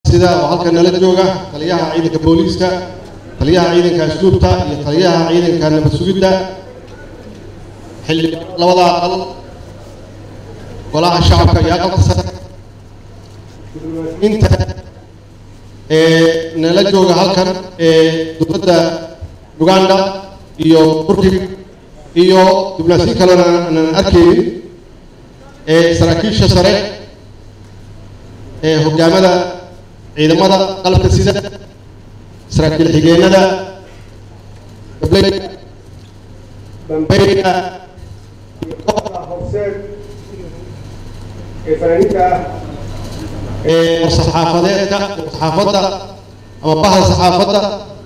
sida oo halkan nala jooga taliyaha ciidanka booliiska taliyaha ciidanka asluubta iyo taliyaha ciidanka nabad sugidda xildhibaan labada aqal golaha shacabka iyo aqalka sare inta ee nala jooga halkan ee dowladda uganda iyo turkiga iyo diblomaasiyo kalena aanan arkaynin ee saraakiisha sare ee hogaamada ciidamada qalabka sida saraakiil xigeenada gableyda bambeyda iyo kooxda horseed ee fanaaniinta ah ee saxaafadeedka saxaafadda ama bahda saxaafadda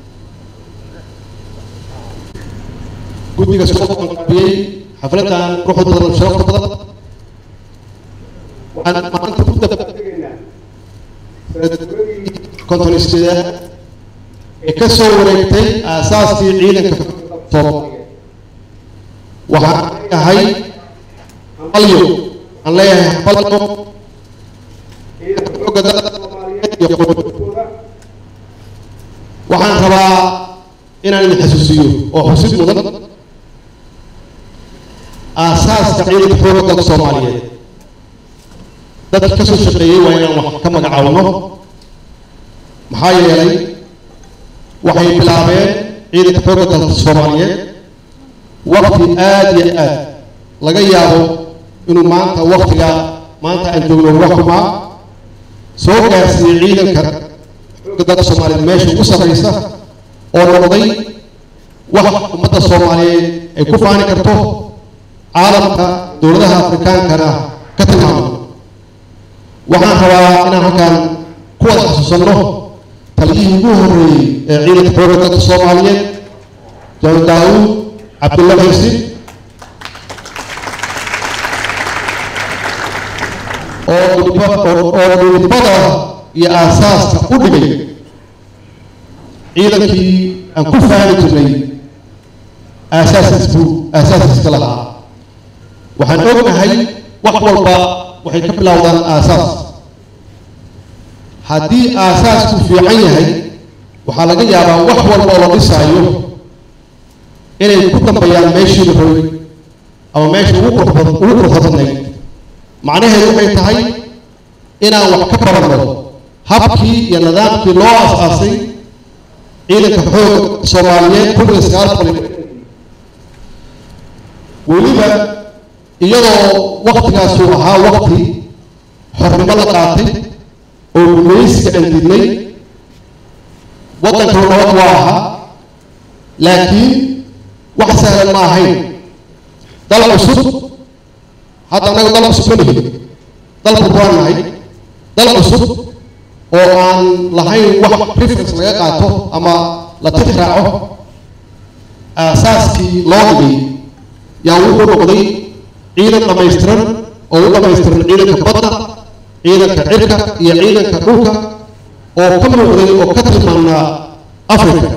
guddiga soo qabanqaabiyey xafladan ruuxda badan sharafta badan waxaan maanta ku tegaynaa sanadguradii konton sideed ee ka soo wareegtay aasaaskii ciidanka soomaaliya waxaan leeyahay balyo aan leeyahay balyo ciidanka xooga dalka soomaaliyeed iyo qodob kooda waxaan rabaa inaan idin xasuusiyo oo xusid mudan aasaaska ciidanka xooga dalka soomaaliyeed dadka ka soo shaqeeyey waa inaan wax ka magacaawno maxaa yeelay waxay bilaabeen ciidanka xooga dalka soomaaliyeed waqti aad iyo aad laga yaabo inuu maanta waqtiga maanta aan joogno uga xumaa soo gaarsiiyey ciidanka xooga dalka soomaaliyeed meesha ugu sarreysa oo noqday wax ummadda soomaaliyeed ay ku faani karto caalamka dowladaha afrikaankana ka tilmaamo waxaan rabaa inaan halkan ku wada xasuusanno taliyihii ugu horreeyey ee ciidanka xooga dalka soomaaliyeed john daawud cabdulla xirsi oo dhulba- oo- oo dhulbada iyo aasaaska u dhigay ciidankii aan ku faani jirnay aasaaskiisbuu aasaaskiiska lahaa waxaan ognahay wax walba waxay ka bilowdaan aasaas haddii aasaasku fiican yahay waxaa laga yaabaa wax walba oo la dhisaayo inay ku dambeeyaan meeshii la rabay ama meeshii ugu qurux bad- ugu quruxda badnayd macnaheedu waxay tahay inaan wax ka baranno habkii iyo nidaamkii loo aas-aasay ciidanka xooga soomaaliyeed kun iyo sagaal boqol iyo weliba iyadoo waktigaasuu ahaa wakti xornimo la qaatay oo gumaysiga aan didnay waddanka nabad waa ahaa laakiin wax sahlan ma ahayn dal cusub hadda annaga dal cusub ma nihin dalku waan nahay dal cusub oo aan lahayn wax preference laga qaato ama la tix raaco aasaaskii loo dhigay yaa wuxuu noqday ciidan dhammaystiran oo u dhammaystiran ciidanka badda ciidanka cirka iyo ciidanka dhulka oo ka muuqday oo ka tilmaamnaa africa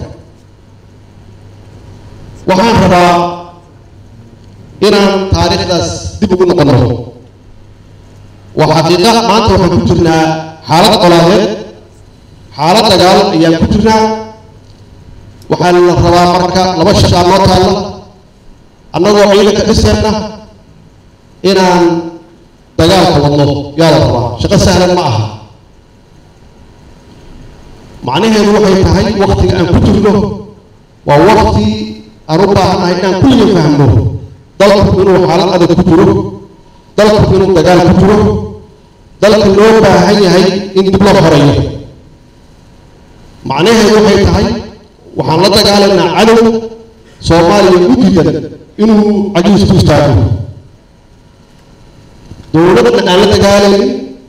waxaan rabaa inaan taariikhdaas dib ugu noqono waa xaqiiqa maanta waxaan ku jirnaa xaalad colaadeed xaalad dagaal ayaan ku jirnaa waxaa la rabaa marka laba shaqaa noo taalla annagoo ciidanka dhiseenna inaan dagaalka wadno yaa la rabaa shaqo sahlan ma aha macnaheedu waxay tahay waktiga aan ku jirno waa wakti aan u baahannahay inaan kulliga fahmo dalku inuu xaalad adag ku jiro dalku inuu dagaal ku jiro dalka loo baahan yahay in dib loo horeeyo macnaheedu waxay tahay waxaan la dagaalaynaa cadow soomaaliya u diidan inuu cajuus ku istaago dowladda aan la dagaalaynin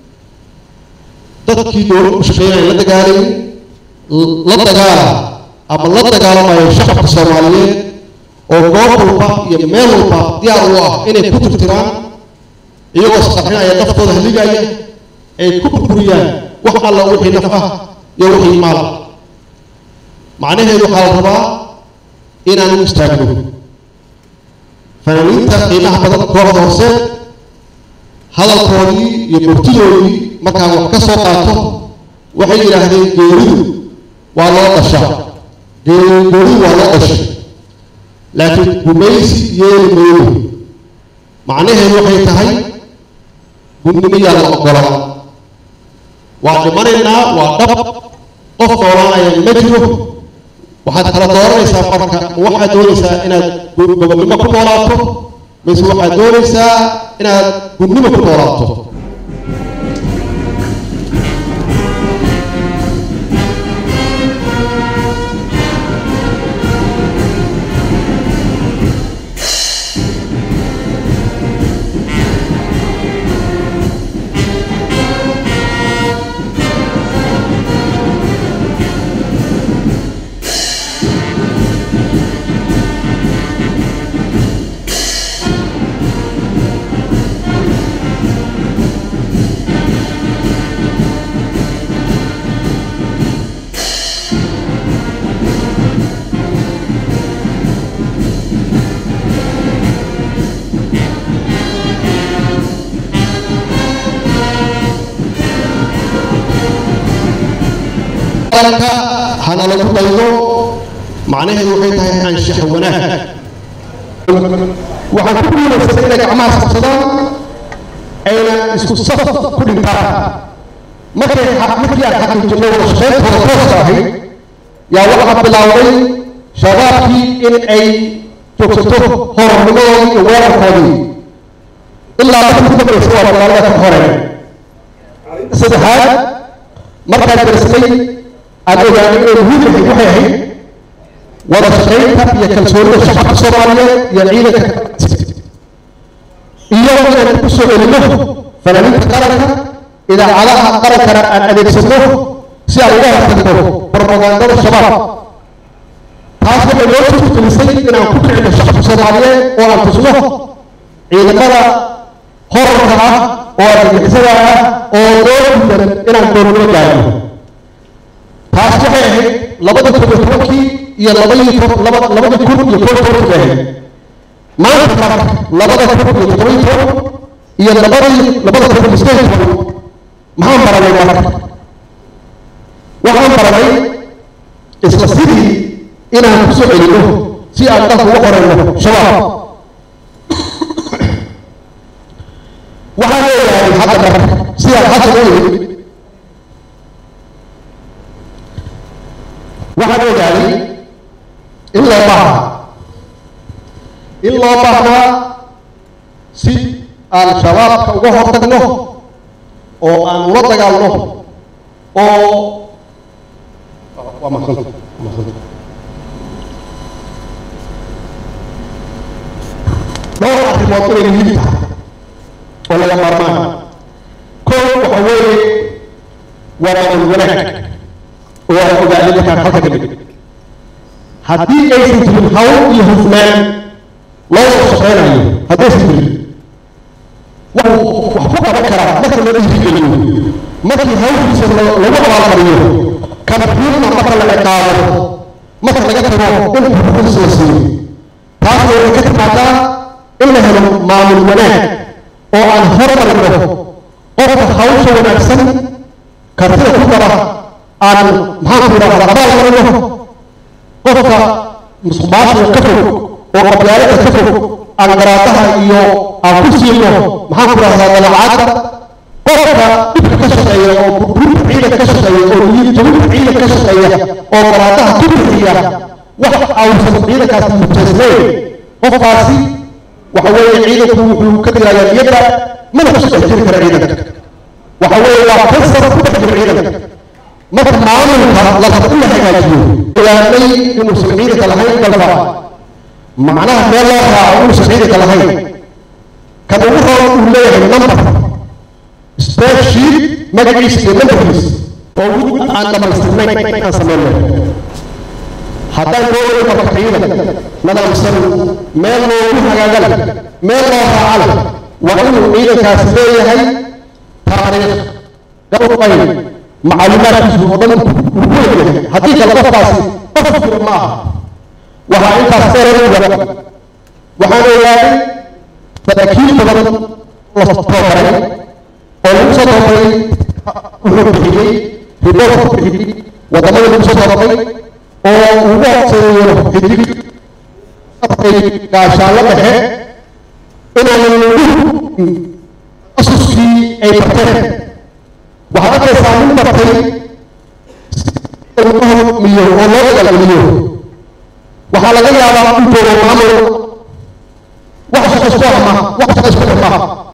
dadkii dowlad u shaqeynaya la dagaalaynin la dagaala ama la dagaalamayo shacabka soomaaliyeed oo goob walba iyo meel walba diyaar u ah inay ku tirtiraan iyagoo isqarxinaya naftooda haligaya ay ku burburiyaan wax alla wixii naf ah iyo wixii maal ah macnaheedu waxaa la rabaa inaan u istaagno fanaaniinta qiimaha badan kooxda hoose hadalkoodii iyo murtidoodii markaan wax ka soo qaato waxay yidhaahdeen geeridu waa loo dhashaa geeridu waa loo dhashay laakiin gumaysi yeeli mayno macnaheedu waxay tahay gudnimiyaa la ogolaan waa dhimanaynaa waa dhab qof noolaanaya ma jiro waxaad kala dooranaysaa marka ma waxaad doonaysaa inaad gobonnimo ku noolaato mise waxaad doonaysaa inaad gudnimo ku noolaato dalka hana lagu daydo macnaheedu waxay tahay anshax wanaag waxaan ku guulaystay inay gacmaha sabsadaan ayna isku saf ku dhintaan markay markii aan xaqiijinay wada shaqayntooda tooska ahayd yaa waxaa bilaawday shabaabkii in ay joogsato hornimadoodii iyo weerarkoodii ilaa markii ku dambaysa waa magaalada ka horeen saddexaad markaan darsnay aan ogaanay inay muhiim ahayd waxay ahayd wada shaqaynta iyo kalsoonida shacabka soomaaliyeed iyo ciidanka iyo inaan ku soo celino fanaaniinta qaranka idaacadaha qarankana aan adeegsano si aan uga hortagno propagandada shabaab taas waxay noo suurtagelisay inaan ku kicino shacabka soomaaliyeed oo aan tusno ciidamada horarka ah oo argagixisada ah oo noo gudan inaan doonno gaarno taas waxay ahayd labada kun iyo tobankii iyo labadii laba labadii kun iyo kow tobankii ahayd maanta marka labada kun iyo toban iyo toban iyo labadii labada kun iyo sideed toban maxaan baranay marka waxaan baranay isla sidii inaan ku soo celino si aan dalka uga qorayno shabaab waxaan leeyahay hadda marka sidaan xasan u yimid waxaan ogaaday in loo baahnaa in loo baahnaa si aan shabaabka uga hortagno oo aan ula dagaalno oo waa mahadsan dhowr arrimood inay muhiim tahay oo laga maarmaan kow waxa weeye waa maamul wanaag oo aan ogaaday markaan halka nimid haddii aysan jirin hawl iyo hufnaan loo soo shaqeynayo haddaysan jirin wuxuu wax ku qaban karaa marka loo dhiirigeliyo markii hawshiisa lagu abaalmariyo kambuurna marka la ciqaabo marka laga tago in xuquuqdiisa la siiyo taas waxay ka timaadaa in la helo maamul wanaag oo aan hormarino qofka hawsha wanaagsan kartida ku dara aan maxaan ku idhahdaa abaal marino qofka musuqmaasuqa ka fog oo qabyaalada ka fog aan garaadaha iyo aan ku siino maxaan ku idhahdaa dalacaadda qofka dhibka ka shaqeeya oo burburinta ciidanka ka shaqeeya oo niyadjabinta ciidanka ka shaqeeya oo garaadaha ku bixiya wax awsan ciidankaasi mujeesnayn qofkaasi waxa weeye ciidanku wuxuu ka dilayaa niyadda mana ku dhex jiri kara ciidanka waxa weeye waa kansar ku dhex jira ciidanka marka maamulka la rabo in la hagaajiyo ogaanay inuusan ciidanka lahayn dalka macnaha meel loo raaco inuusan ciidanka lahayn kan ugu roon uu leeyahay number spreadsheet magaciisa iyo numberkiisa oo wid aan dhamaystirnayn aan sameyno haddaan doonay marka ciidan nadaamsan meel loogu hagaagan meel loo raacan waa inuu ciidankaasi leeyahay taariikh gabayn macluumaadkiisu oo dhan uu ku leeyahay haddii kale qofkaasi qof jira ma aha waxaa intaas dheerada waxaan ogaaday saraakiil badan la tababaray oo lagu soo tababaray wuxuu bixiyey riboorka ku bixiyey wadamada lagu soo tababay oo ugu horseeyo xidig gaashaanlo dhexe inaanan asuskii ay barteen waxaad arkaysaa nin bartay lagu hormiyo oo loo dagaalgeliyo waxaa laga yaabaa in joogo maamul wax shaqo isku ama wax shaqo isku